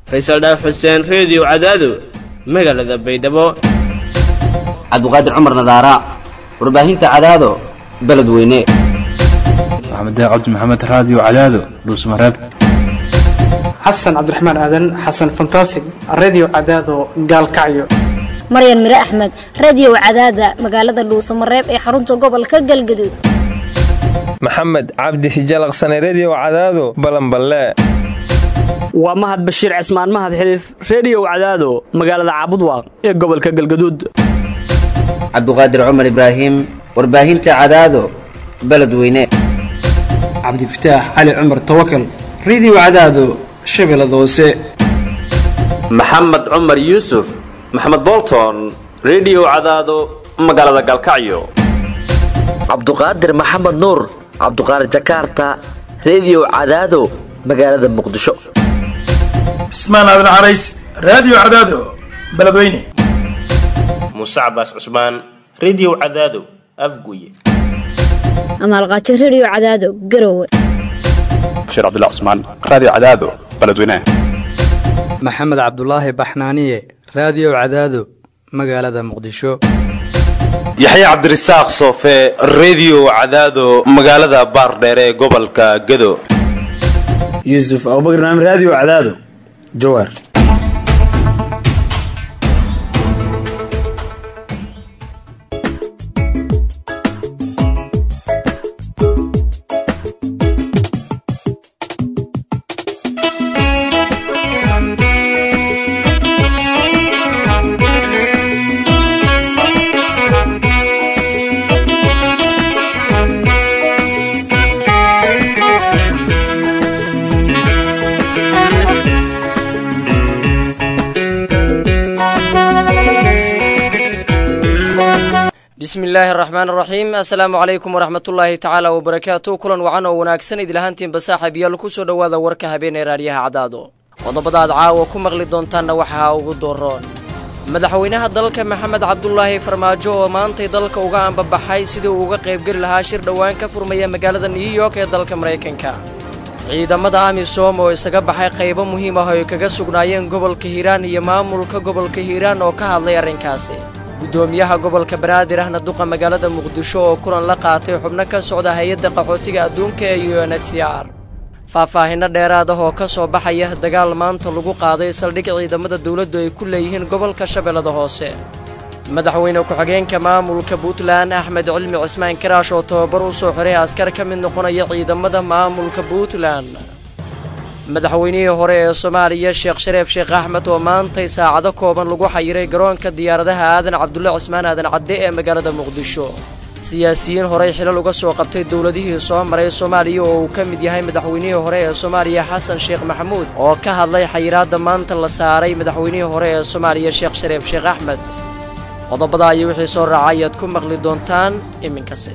faysal dhaaf xuseen reediyo cadaado magaalada baydhabo cabdiqaadir cumar nadaara warbaahinta cadaado beledweyne maxamed cabdi maxamed raadiyo cadaado dhuusmareeb xasan cabdiraxmaan aadan xasan fantasig redio cadaado gaalkacyo maryan mire axmed radio cadaada magaalada dhuusamareeb ee xarunta gobolka galgaduud maxamed cabdi hijalaqsane redio cadaado balanballe waa mahad bashiir cismaan mahad xiliif reediyow cadaado magaalada caabudwaaq ee gobolka galgaduud cabdiqaadir cumar ibraahim warbaahinta cadaado beledweyne cabdifataax cali cumar tawakal redio cadaado shabeellada hoose maxamed cumar yuusuf maxamed bolton redio cadaado magaalada galkacyo cabduqaadir maxamed nuur cabduqaadir jakaarta redio cadaado magaalada muqdisho cismaan aadan carays raadiyo cadaado beledweyne muuse cabaas cusmaan redio cadaado afguye amaalqaajo redio cadaado garowe bashiir cabdilla cusmaan raadiyo cadaado beledweyne maxamed cabdulaahi baxnaaniye raadiyo cadaado magaalada muqdisho yaxya cabdirasaaq soofe redio cadaado magaalada baardheere ee gobolka gado yuusuf abubakar naam raadiyo cadaado jawaar bismi illaahi araxmaan araxiim assalaamu calaykum waraxmatullaahi tacaala wabarakaatu kulan wacan oo wanaagsan idlahaantiinba saaxiibayaal ku soo dhowaada warka habeen ee raadyaha cadaado qodobada aad caawa ku maqli doontaanna waxaa ugu dooroon madaxweynaha dalka maxamed cabdulaahi farmaajo oo maantay dalka uga ambabaxay sidii uu uga qaybgeli lahaa shir dhowaan ka furmaya magaalada new york ee dalka maraykanka ciidamada amisom oo isaga baxay qaybo muhiim ah oo ay kaga sugnaayeen gobolka hiiraan iyo maamulka gobolka hiiraan oo ka hadlay arrinkaasi guddoomiyaha gobolka banaadir ahna duqa magaalada muqdisho oo kulan la qaatay xubno ka socda hay-adda qaxootiga adduunka ee u n h c r faahfaahinno dheeraad ah oo ka soo baxaya dagaal maanta lagu qaaday saldhig ciidamada dawladdu ay ku leeyihiin gobolka shabeellada hoose madaxweyne ku-xigeenka maamulka puntland axmed cilmi cismaan karaash oo tababar u soo xiray askar ka mid noqonaya ciidamada maamulka puntland madaxweynihii hore ee soomaaliya sheekh shareef sheekh axmed oo maantay saacado kooban lagu xayiray garoonka diyaaradaha aadan cabdulle cismaan aadan cadde ee magaalada muqdisho siyaasiyiin horey xilal uga soo qabtay dowladihii soo maray soomaaliya oo uu ka mid yahay madaxweynihii hore ee soomaaliya xasan sheekh maxamuud oo ka hadlay xayiraadda maanta la saaray madaxweynihii hore ee soomaaliya sheekh shareef sheekh axmed qodobada iyo wixii soo raacay ayaad ku maqli doontaan iminkase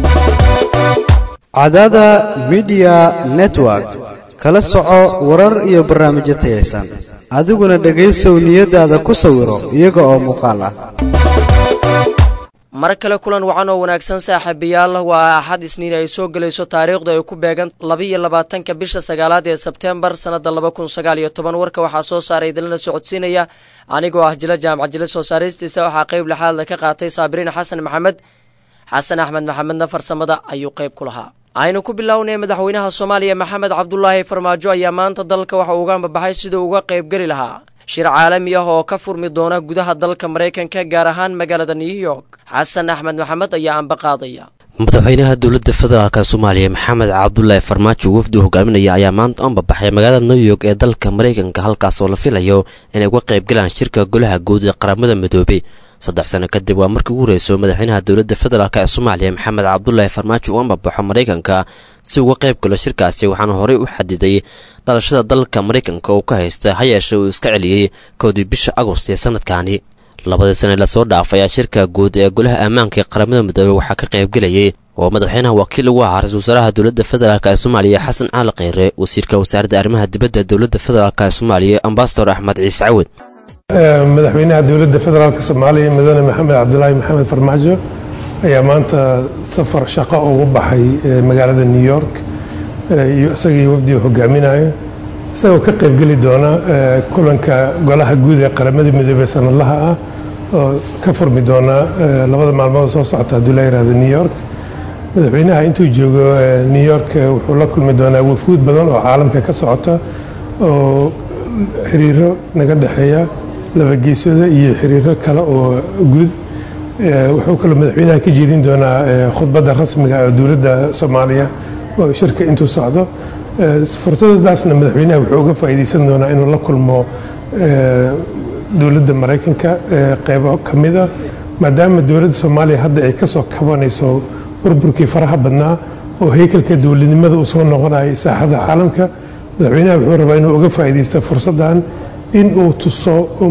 cadada midiya network kala soco warar iyo barnaamijyo tayaysan adiguna dhegaysow niyadaada ku sawiro iyaga oo muuqaal ah mar kale kulan wacan oo wanaagsan saaxiibayaal waa axad isniin ay soo gelayso taariikhdu ay ku beegan labaiyo labaatanka bisha sagaalaad ee sebteembar sannada laba kun sagaal iyo toban warka waxaa soo saaray idinlana socodsiinaya anigoo ah jila jaamac jile soo saaristiisa waxaa qayb lixaadla ka qaatay saabiriin xasan maxamed xasan axmed maxamedna farsamada ayuu qayb ku lahaa aynu ku bilownay madaxweynaha soomaaliya maxamed cabdulaahi farmaajo ayaa maanta dalka waxa uga ambabaxay siduu uga qaybgeli lahaa shir caalami ah oo ka furmi doona gudaha dalka maraykanka gaar ahaan magaalada new york xasan axmed maxamed ayaa ambaqaadaya madaxweynaha dowladda federaalk soomaaliya maxamed cabdulaahi farmaajo wafdi hogaaminaya ayaa maanta u ambabaxay magaalada new york ee dalka maraykanka halkaas oo la filayo inay uga qaybgalaan shirka golaha guud ee qaramada midoobay saddex sano kadib waa markii ugu horeyso madaxweynaha dowladda federaalk ee soomaaliya maxamed cabdulaahi farmaajo uu ambabaxo maraykanka si uga qayb galo shirkaasi waxaana horey u xadiday dhalashada dalka maraykanka uu ka haysta ha yeeshe uu iska celiyey kowdii bisha agost ee sanadkaani labadii sane lasoo dhaafay ayaa shirka guud ee golaha ammaanka ee qaramada midoobey waxaa ka qaybgelayay oo madaxweynaha wakiil ugu ahaa ra-isul wasaaraha dowladda federaalk ee soomaaliya xasan caali kheyre wasiirka wasaaradda arrimaha dibadda dowladda federaalk ee soomaaliya ambasador axmed ciise cawad madaxweynaha dowladda federaalk soomaaliya mudane maxamed cabdulaahi maxamed farmaajo ayaa maanta safar shaqo ugu baxay magaalada new york isagii wafdiga hogaaminayo isagoo ka qaybgeli doona kulanka golaha guud ee qaramada midoobey sanadlaha ah oo ka furmi doona labada maalmood soo socota hadduu la yihahdo new york madaxweynaha intuu joogo new york wuxuu la kulmi doonaa wafuud badan oo caalamka ka socota oo xiriiro naga dhexeeya labageesooda iyo xiriiro kale oo guud wuxuu kaloo madaxweynaha ka jeedin doonaa khudbadda rasmiga ee dowladda soomaaliya oo shirka intuu socdo fursadadaasna madaxweynaha wuxuu uga faa'iideysan doonaa inuu la kulmo dowladda maraykanka qeybo ka mida maadaama dowladda soomaaliya hadda ay ka soo kabanayso burburkii faraha badnaa oo heykalka dowladnimada uu soo noqonayay saaxada caalamka madaxweynaha wuxuu rabaa inuu uga faa'iideysta fursaddan in uu tuso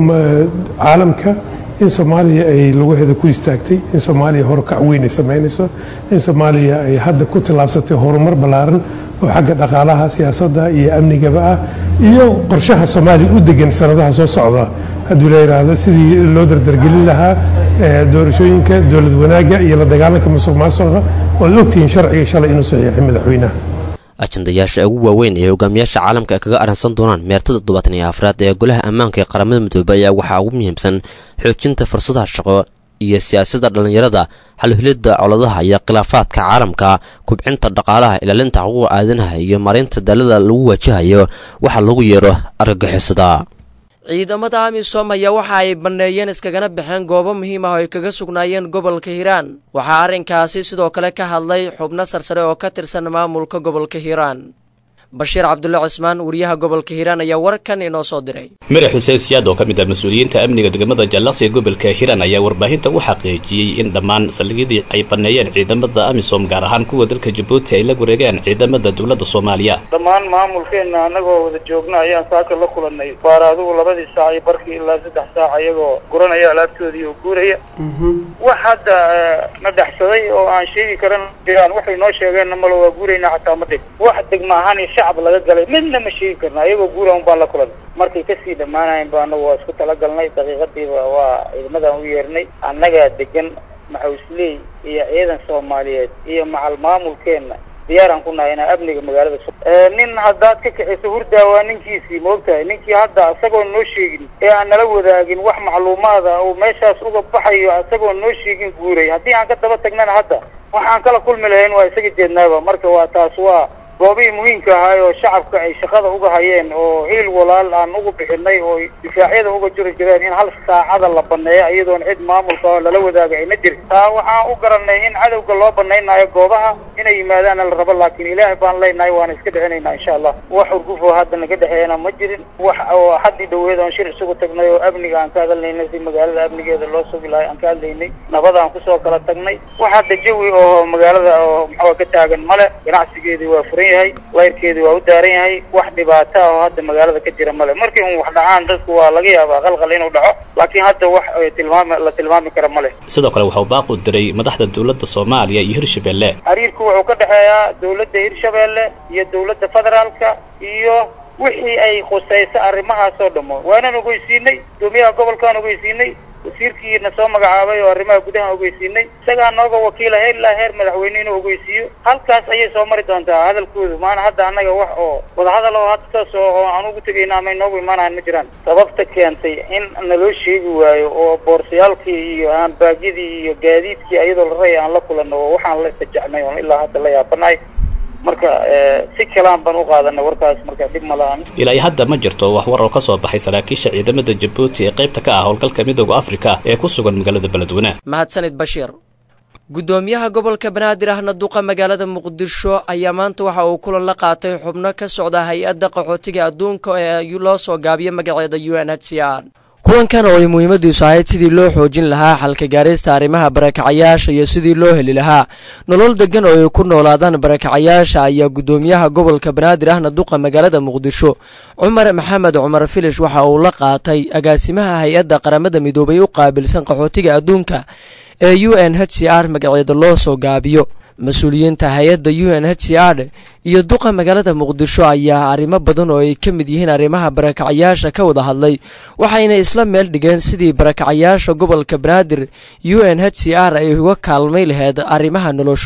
caalamka in soomaaliya ay lugaheeda ku istaagtay in soomaaliya horukac weyn ay samaynayso in soomaaliya ay hadda ku tallaabsatay horumar ballaaran oo xagga dhaqaalaha siyaasadda iyo amnigaba ah iyo qorshaha soomaaliya u degan sanadaha soo socda hadduu la yidhaahdo sidii loo dardargelin lahaa doorashooyinka dowlad wanaagga iyo la dagaalanka musuq maasuqa oad ogtihiin sharciga shalay inuu saxiixay madaxweynaha ajandayaasha ugu waaweyn ee hogaamiyaasha caalamka ay kaga arrinsan doonaan meertada toddobaatan iyo afraad ee golaha ammaanka ee qaramada midoobey ayaa waxaa ugu muhiimsan xoojinta fursadaha shaqo iyo siyaasadda dhallinyarada xalhulidda coladaha iyo khilaafaadka caalamka kubcinta dhaqaalaha ilaalinta xuquuqa aadanaha iyo maaraynta daalada lagu waajahayo waxa lagu yeero argagixisada ciidamada amisom ayaa waxa ay banneeyeen iskagana baxeen goobo muhiim ah oo ay kaga sugnaayeen gobolka hiiraan waxaa arrinkaasi sidoo kale ka hadlay xubno sarsare oo ka tirsan maamulka gobolka hiiraan bashiir cabdulle cismaan wariyaha gobolka hiiraan ayaa warkan inoo soo diray madax xuseen siyaad oo ka mid ah mas-uuliyiinta amniga degmada jallaqsi ee gobolka hiiraan ayaa warbaahinta u xaqiijiyey in dhammaan saldhigyadii ay banneeyeen ciidamada amisom gaar ahaan kuwa dalka jabuuti ay la wareegeen ciidamada dowladda soomaaliya dhammaan maamulkeenna annagoo wada joogna ayaan saaka la kulannay baar adigu labadii saac iyo barkii ilaa saddex saac ayagoo guranaya alaabtoodii oo guuraya wax hadda na dhexsaday oo aan sheegi karan jiraan waxay noo sheegeenna malo waa guurayna xataa ma dhig wax degma ahaan shacab laga galay midna ma sheegi karna ayagoo guura un baan la kulanay markay kasii dhammaanayen ba anagu waa isku talagalnay daqiiqadiiba waa ciidamadan u yeernay annagaa degan maxawsley iyo ciidan soomaaliyeed iyo macal maamulkeenna diyaaraan ku nahay inaa amniga magaalada nin haddaad ka kaxiso hurdaa waa ninkiisii maogtahay ninkii hadda isagoo noo sheegin ee aan nala wadaagin wax macluumaada uu meeshaas uga baxayo isagoo noo sheegin guuray haddii aan ka daba tagnana hadda waxaan kala kulmi lahayn waa isaga jeednaaba marka waa taas waa goobihii muhiimka ahaay oo shacabka ay shaqada uga hayeen oo hiil walaal aan ugu bixinay oo difaacyada uga jiri jireen in hal saacada la baneeyo iyadoon cid maamulka oo lala wadaaga ayna jirin taa waxaan u garanay in cadowga loo banaynayo goobaha inay yimaadaana la rabo laakiin ilaahay baan leenahay waana iska dhicinaynaa insha allah wax urgufoo hadda naga dhexeeyana ma jirin wax oo haddii dhaweed oon shir isugu tagnay oo amniga aan ka hadalnaynay si magaalada amnigeeda loo sugi lahay aan ka hadlaynay nabadaan kusoo kala tagnay wax hadda jawi oo magaalada oo maxaa ka taagan male ganacsigeedii waa furan yahay layrkeedii waa u daaran yahay wax dhibaata ah oo hadda magaalada ka jira male markii un wax dhacaan dadku waa laga yaabaa qalqal inuu dhaco laakiin hadda wax tilmaami la tilmaami kara male sidoo kale waxau baaq u diray madaxda dowladda soomaaliya iyo hirshabelle xiriirku wuxuu ka dhexeeyaa dowladda hirshabelle iyo dowladda federaalka iyo wixii ay khusayso arrimahaas oo dhamo waanaan ogeysiinay gudoomiyaha gobolkaan ogeysiinay wasiirkiina soo magacaabay oo arrimaha gudaha ogeysiinay isagaa nooga wakiila heer ilaa heer madaxweyne inuu ogeysiiyo halkaas ayay soo mari doontaa hadalkoodu maana hadda annaga wax oo wadahadal oo hadda saas oo aan ugu tegayna ama inoogu imaanahan ma jiraan sababta keentay in naloo sheegi waayo oo boorsayaalkii iyo aanbaagyadii iyo gaadiidkii ayadoo la raya aan la kulanno oo waxaan la istajacnay oon ilaa hadda la yaabanahay marka si kalaan baan u qaadanay warkaas marka dhib ma lahan ilaa iyo hadda ma jirto wax war oo ka soo baxay saraakiisha ciidamada jabuuti ee qaybta ka ah howlgalka midooda afrika ee ku sugan magaalada beledweyne mahadsanid bashiir gudoomiyaha gobolka banaadir ahna duqa magaalada muqdisho ayaa maanta waxa uu kulan la qaatay xubno ka socda hay-adda qaxootiga adduunka ee loo soo gaabiyo magaceeda u n h c r kulankan oo ay muhiimadiisu ahayd sidii loo xoojin lahaa xalka gaaraysta arrimaha barakacayaasha iyo sidii loo heli lahaa nolol degan oo ay ku noolaadaan barakacayaasha ayaa gudoomiyaha gobolka banaadir ahna duqa magaalada muqdisho cumar maxamed cumar filish waxa uu la qaatay agaasimaha hay-adda qaramada midoobay u qaabilsan qaxootiga adduunka ee u n h c r magaceeda loo soo gaabiyo mas-uuliyiinta hay-adda u n h c r iyo duqa magaalada muqdisho ayaa arrimo badan oo ay ka mid yihiin arrimaha barakacayaasha ka wada hadlay waxayna isla meel dhigeen sidii barakacayaasha gobolka banaadir u n h c r ay uga kaalmay laheyd arrimaha noloshooda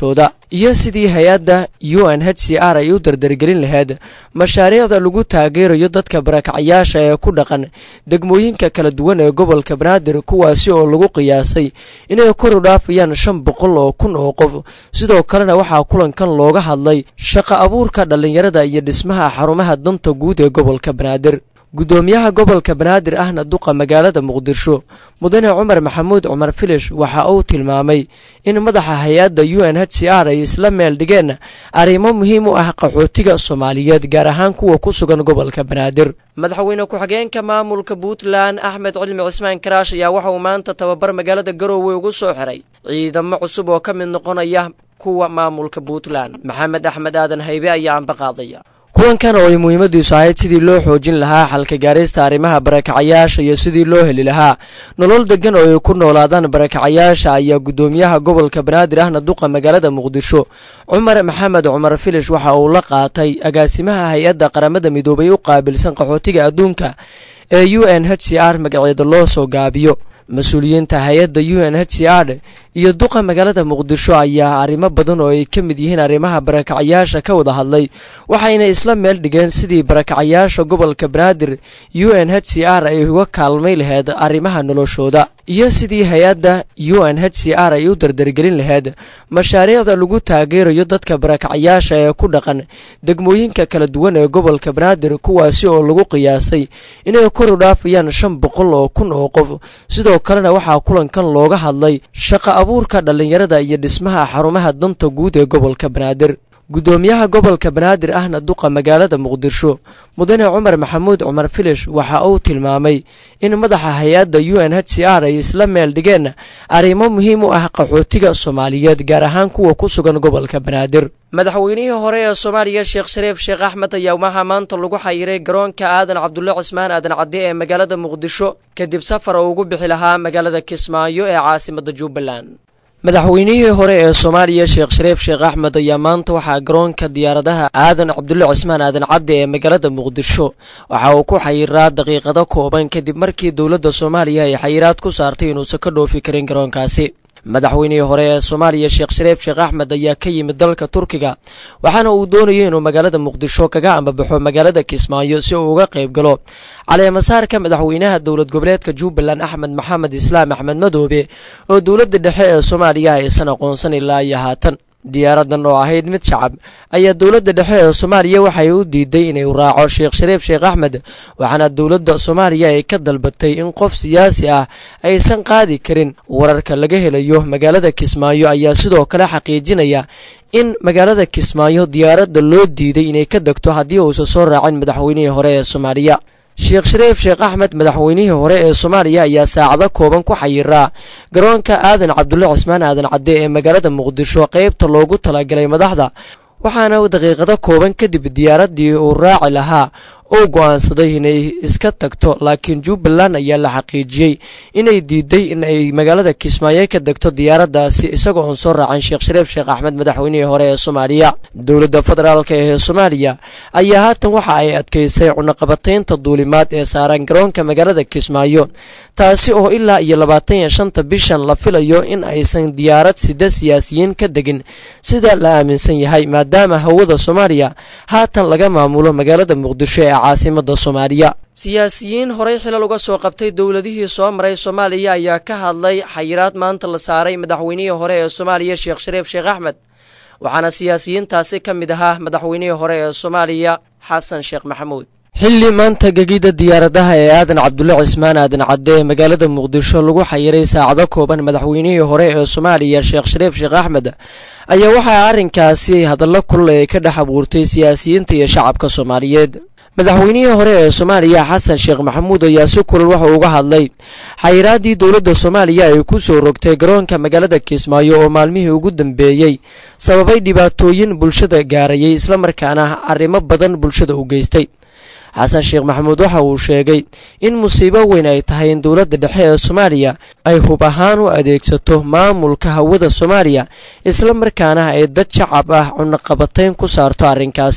iyo sidii hay-adda u n h c r ay u dardargelin lahayd mashaariicda lagu taageerayo dadka barakacayaasha ee ku dhaqan degmooyinka kala duwan ee gobolka banaadir kuwaasi oo lagu qiyaasay inay kor u dhaafayaan shan boqol oo kun oo qof sidoo kalena waxaa kulankan looga hadlay shaqo abuurka dhallinyarada iyo dhismaha xarumaha danta guud ee gobolka banaadir guddoomiyaha gobolka banaadir ahna duqa magaalada muqdisho mudane cumar maxamuud cumar filish waxa uu tilmaamay in madaxa hay-adda u n h c r ay isla meel dhigeen arrimo muhiim u ah qaxootiga soomaaliyeed gaar ahaan kuwa ku sugan gobolka banaadir madaxweyne ku-xigeenka maamulka puntland axmed cilmi cismaan karaash ayaa waxa uu maanta tababar magaalada garoowe ugu soo xiray ciidamo cusub oo ka mid noqonaya kuwa maamulka puntland maxamed axmed aadan haybe ayaa ambaqaadaya kulankan oo ay muhiimadiisu ahayd sidii loo xoojin lahaa xalka gaarista arrimaha barakacayaasha iyo sidii loo heli lahaa nolol degan oo ay ku noolaadaan barakacayaasha ayaa guddoomiyaha gobolka banaadir ahna duqa magaalada muqdisho cumar maxamed cumar filish waxa uu la qaatay agaasimaha hay-adda qaramada midoobay u qaabilsan qaxootiga adduunka ee u n h c r magaceeda loo soo gaabiyo mas-uuliyiinta hay-adda u n h c r iyo duqa magaalada muqdisho ayaa arrimo badan oo ay ka mid yihiin arrimaha barakacayaasha ka wada hadlay waxayna isla meel dhigeen sidii barakacayaasha gobolka banaadir u n h c r ay uga kaalmay lahayd arrimaha noloshooda iyo sidii hay-adda u n h c r ay u dardargelin lahayd mashaariicda lagu taageerayo dadka barakacayaasha ee ku dhaqan degmooyinka kala duwan ee gobolka banaadir kuwaasi oo lagu qiyaasay inay kor u dhaafayaan shan boqol oo kun oo qof sidoo kalena waxaa kulankan looga hadlay shaqo abuurka dhallinyarada iyo dhismaha xarumaha danta guud ee gobolka banaadir guddoomiyaha gobolka banaadir ahna duqa magaalada muqdisho mudane cumar maxamuud cumar filish waxa uu tilmaamay in madaxa hay-adda u n h c r ay isla meel dhigeen arrimo muhiim u ah qaxootiga soomaaliyeed gaar ahaan kuwa ku sugan gobolka banaadir madaxweynihii hore ee soomaaliya sheekh shariif sheekh axmed ayaa waxaa maanta lagu xayiray garoonka aadan cabdulle cismaan aadan cadde ee magaalada muqdisho kadib safar oo ugu bixi lahaa magaalada kismaayo ee caasimada jubbaland madaxweynihii hore ee soomaaliya sheekh shariif sheekh axmed ayaa maanta waxaa garoonka diyaaradaha aadan cabdulle cismaan aadan cadde ee magaalada muqdisho waxa uu ku xayiraa daqiiqado kooban kadib markii dowladda soomaaliya ay xayiraad ku saartay inuusan ka dhoofi karin garoonkaasi madaxweynihii hore ee soomaaliya sheekh shariif sheekh axmed ayaa ka yimid dalka turkiga waxaana uu doonayay inuu magaalada muqdisho kaga ambabaxo magaalada kismaayo si uu uga qayb galo caleemasaarka madaxweynaha dowlad goboleedka jubbaland axmed maxamed islaam axmed madoobe oo dowladda dhexe ee soomaaliya aysan aqoonsan ilaa iyo haatan diyaaradan oo ahayd mid shacab ayaa dowladda dhexe ee soomaaliya waxay u diiday inay raaco sheekh shariif sheekh axmed waxaana dowladda soomaaliya ay ka dalbatay in qof siyaasi ah aysan qaadi karin wararka laga helayo magaalada kismaayo ayaa sidoo kale xaqiijinaya in magaalada kismaayo diyaaradda loo diiday inay ka degto haddii uusan soo raacin madaxweynihii hore ee soomaaliya sheekh shariif sheekh axmed madaxweynihii hore ee soomaaliya ayaa saacado kooban ku xayiraa garoonka aadan cabdulle cismaan aadan cadde ee magaalada muqdisho qaybta loogu talagalay madaxda waxaana daqiiqado kooban kadib diyaaraddii uu raaci lahaa uu go'aansaday inay iska tagto laakiin jubbaland ayaa la xaqiijiyey inay diiday in ay magaalada kismaayo ka degto diyaaraddaasi isagoo oon soo raacin sheekh shariif sheekh axmed madaxweynihii hore ee soomaaliya dowladda federaalk ee soomaaliya ayaa haatan waxa ay adkaysay cunaqabataynta duulimaad ee saaran garoonka magaalada kismaayo taasi oo ilaa iyo labaatan iyo shanta bishan la filayo in aysan diyaarad sida siyaasiyiin ka degin sida la aaminsan yahay maadaama hawada soomaaliya haatan laga maamulo magaalada muqdisho ee caasimada soomaaliya siyaasiyiin horey xilal uga soo qabtay dowladihii soo maray soomaaliya ayaa ka hadlay xayiraad maanta la saaray madaxweynihii hore ee soomaaliya sheekh shariif sheekh axmed waxaana siyaasiyiintaasi ka mid ahaa madaxweynihii hore ee soomaaliya xasan sheekh maxamuud xilli maanta gegida diyaaradaha ee aadan cabdulle cismaan aadan cadde ee magaalada muqdisho lagu xayiray saacado kooban madaxweynihii hore ee soomaaliya sheekh shariif sheekh axmed ayaa waxaa arrinkaasi hadallo kulul ee ka dhex abuurtay siyaasiyiinta iyo shacabka soomaaliyeed madaxweynihii hore ee soomaaliya xasan sheekh maxamuud ayaa si kulul waxa uga hadlay xayiraaddii dowladda soomaaliya ay ku soo rogtay garoonka magaalada kismaayo oo maalmihii ugu dambeeyey sababay dhibaatooyin bulshada gaarayay islamarkaana arrimo badan bulshada u geystay xasan sheekh maxamuud waxa uu sheegay in musiibo weyn ay tahay in dowladda dhexe ee soomaaliya ay hub ahaan u adeegsato maamulka hawada soomaaliya islamarkaana ay dad shacab ah cunaqabatayn ku saarto arrinkaasi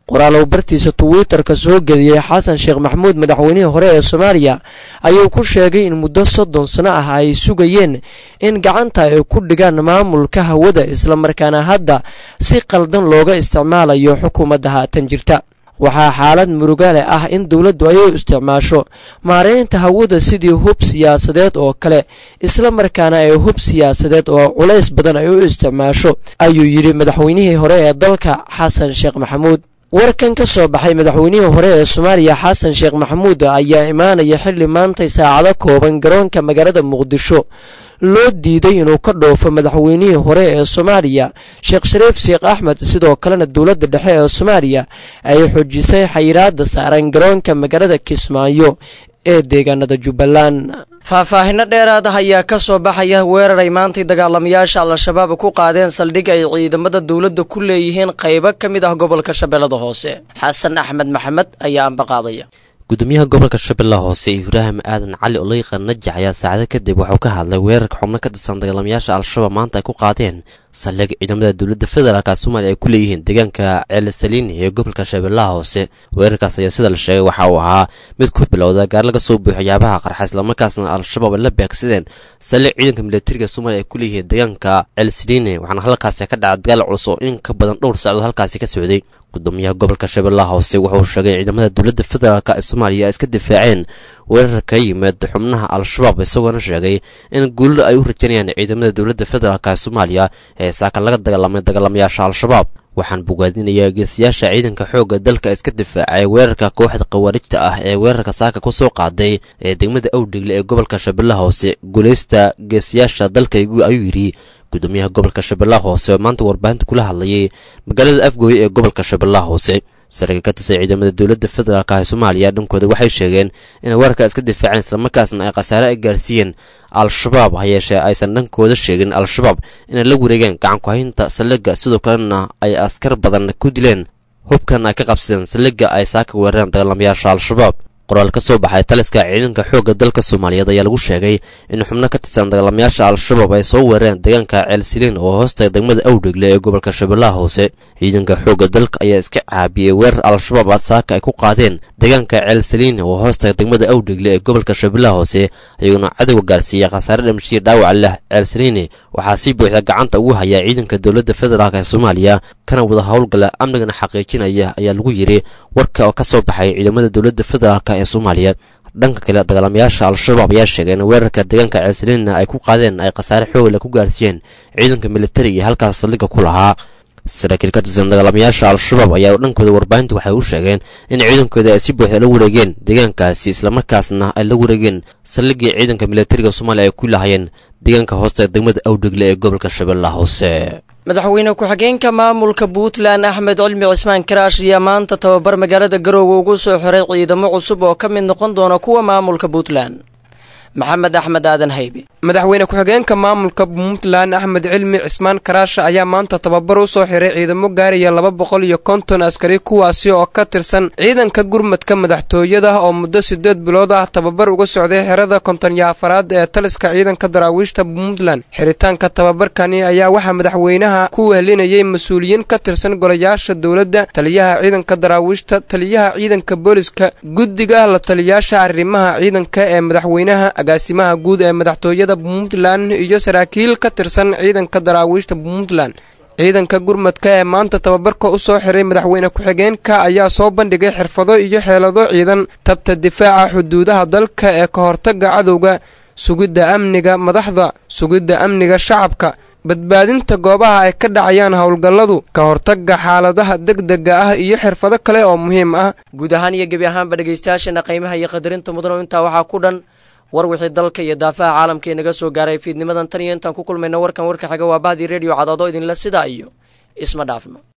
qoraal uu bartiisa twitter-ka soo geliyey xasan sheekh maxamuud madaxweynihii hore ee soomaaliya ayuu ku sheegay in muddo soddon sano ah ay sugayeen in gacanta ay ku dhigaan maamulka hawada islamarkaana hadda si qaldan looga isticmaalayo xukuumadda haatan jirta waxaa xaalad murugale ah in dowladdu ay u isticmaasho maareynta hawada sidii hub siyaasadeed oo kale islamarkaana ay hub siyaasadeed oo culays badan ay u isticmaasho ayuu yidhi madaxweynihii hore ee dalka xasan sheekh maxamuud warkan ka soo baxay madaxweynihii hore ee soomaaliya xasan sheekh maxamuud ayaa imaanaya xilli maantay saacado kooban garoonka magaalada muqdisho loo diiday inuu ka dhoofo madaxweynihii hore ee soomaaliya sheekh shariif sheekh axmed sidoo kalena dowladda dhexe ee soomaaliya ay xoojisay xayiraada saaran garoonka magaalada kismaayo ee deegaanada jubbaland faahfaahino dheeraad ah ayaa ka soo baxaya weerar ay maantay dagaalamayaasha al-shabaab ku qaadeen saldhig ay ciidamada dowladda ku leeyihiin qaybo ka mid ah gobolka shabeellada hoose xasan axmed maxamed ayaa ambaqaadaya gudoomiyaha gobolka shabeellaha hoose ibraahim aadan cali oleyqa najax ayaa saacado kadib wuxuu ka hadlay weerarka xubno ka tirsan dagaalamayaasha al-shabaab maanta ay ku qaadeen saldhig ciidamada dowladda federaalka soomaaliya ay ku leeyihiin deegaanka ceelisaliini ee gobolka shabeellaha hoose weerarkaas ayaa sida la sheegay waxa uu ahaa mid ku bilowda gaar laga soo buuxo waxyaabaha qarxa islamarkaasna al-shabaab ay la beegsadeen saldhig ciidanka militariga soomaaliya ay ku leeyihiin deegaanka ceelisaliini waxaana halkaasi ka dhaca dagaal culus oo in ka badan dhowr saacadood halkaasi ka socday gudoomiyaha gobolka shabeellaha hoose wuxuu sheegay ciidamada dowladda federaalk ee soomaaliya ay iska difaaceen weerar ka yimid xubnaha al-shabaab isagoona sheegay in guulada ay u rajanayaan ciidamada dowladda federaalk ee soomaaliya ee saaka laga dagaalamay dagaalamayaasha al-shabaab waxaan bogaadinayaa geesiyaasha ciidanka xoogga dalka iska difaacay weerarka kooxda khawaarijta ah ee weerarka saaka ku soo qaaday ee degmada awdhigle ee gobolka shabeellaha hoose guulaysta geesiyaasha dalkaygu ayuu yidhi gudoomiyaha gobolka shabeellaha hoose oo maanta warbaahinta kula hadlayay magaalada afgooye ee gobolka shabeellaha hoose saraakiil ka tirsan ciidamada dowladda federaalk ee soomaaliya dhankooda waxay sheegeen inay weerarka iska difaaceen islamarkaasna ay khasaare ay gaarsiiyeen al-shabaab ha yeeshee aysan dhankooda sheegin al-shabaab inay la wareegeen gacankuhaynta saldhigga sidoo kalena ay askar badan ku dileen hubkan ay ka qabsadeen saldhigga ay saaka weerareen dagaalamayaasha al-shabaab qoraal ka soo baxay taliska ciidanka xoogga dalka soomaaliyeed ayaa lagu sheegay in xubno ka tirsan dagaalamayaasha al-shabaab ay soo weerareen deegaanka ceelsiliin oo hoosta degmada awdhegle ee gobolka shabeellaha hoose ciidanka xoogga dalka ayaa iska caabiyey weerar al-shabaab a saaka ay ku qaadeen deegaanka ceelsiliin oo hoosta degmada awdhegle ee gobolka shabeellaha hoose iyaguna cadowga gaarsiiyey khasaare dhamshiya dhaawaca leh ceelsiliini waxaa si buuxda gacanta ugu hayaa ciidanka dowladda federaalk ee soomaaliya kana wada howlgala amnigana xaqiijinaya ayaa lagu yidhi warka oo ka soo baxay ciidamada dowladda federaalk ee soomaaliya dhanka kale dagaalamayaasha al-shabaab ayaa sheegay in weerarka deegaanka ceelsaliinna ay ku qaadeen ay khasaare xoogla ku gaarsiiyeen ciidanka militariga halkaas saldhigga ku lahaa saraakiil ka tirsan dagaalamayaasha al-shabaab ayaa dhankooda warbaahinta waxay u sheegeen in ciidankooda ay si buuxda la wareegeen deegaankaasi islamarkaasna ay la wareegeen saldhiggii ciidanka militariga soomaaliya ay ku lahayeen deegaanka hoosta degmada awdhegle ee gobolka shabeellaha hoose madaxweyne ku-xigeenka maamulka puntland axmed cilmi cismaan karaash ayaa maanta tababar magaalada garoowe ugu soo xiray ciidamo cusub oo ka mid noqon doona kuwa maamulka puntland maxamed axmed aadan haybe madaxweyne ku-xigeenka maamulka puntland axmed cilmi cismaan karaasha ayaa maanta tababar u soo xiray ciidamo gaaraya laba boqol iyo konton askari kuwaasi oo ka tirsan ciidanka gurmadka madaxtooyada oo muddo sideed bilood ah tababar uga socday xerada kontonyo afaraad ee taliska ciidanka daraawiishta puntland xiritaanka tababarkani ayaa waxaa madaxweynaha ku wehlinayay mas-uuliyiin ka tirsan golayaasha dowladda taliyaha ciidanka daraawiishta taliyaha ciidanka booliska guddiga la taliyaasha arrimaha ciidanka ee madaxweynaha agaasimaha guud ee madaxtooyada puntland iyo saraakiil ka tirsan ciidanka daraawiishta puntland ciidanka gurmadka ee maanta tababarka u soo xiray madaxweyne ku-xigeenka ayaa soo bandhigay xirfado iyo xeelado ciidan tabta difaaca xuduudaha dalka ee ka hortaga cadowga sugidda amniga madaxda sugidda amniga shacabka badbaadinta goobaha ay ka dhacayaan howlgalladu ka hortaga xaaladaha degdega ah iyo xirfado kale oo muhiim ah guud ahaan iyo gebi ahaanba dhegaystayaasheena qiimaha iyo qadarinta mudano intaa waxaa ku dhan war wixii dalka iyo daafaha caalamka inaga soo gaaray fiidnimadan tan iyo intaan ku kulmayna warkan warka xiga waa bahdii rediyo cadaado idinla sidaa iyo isma dhaafno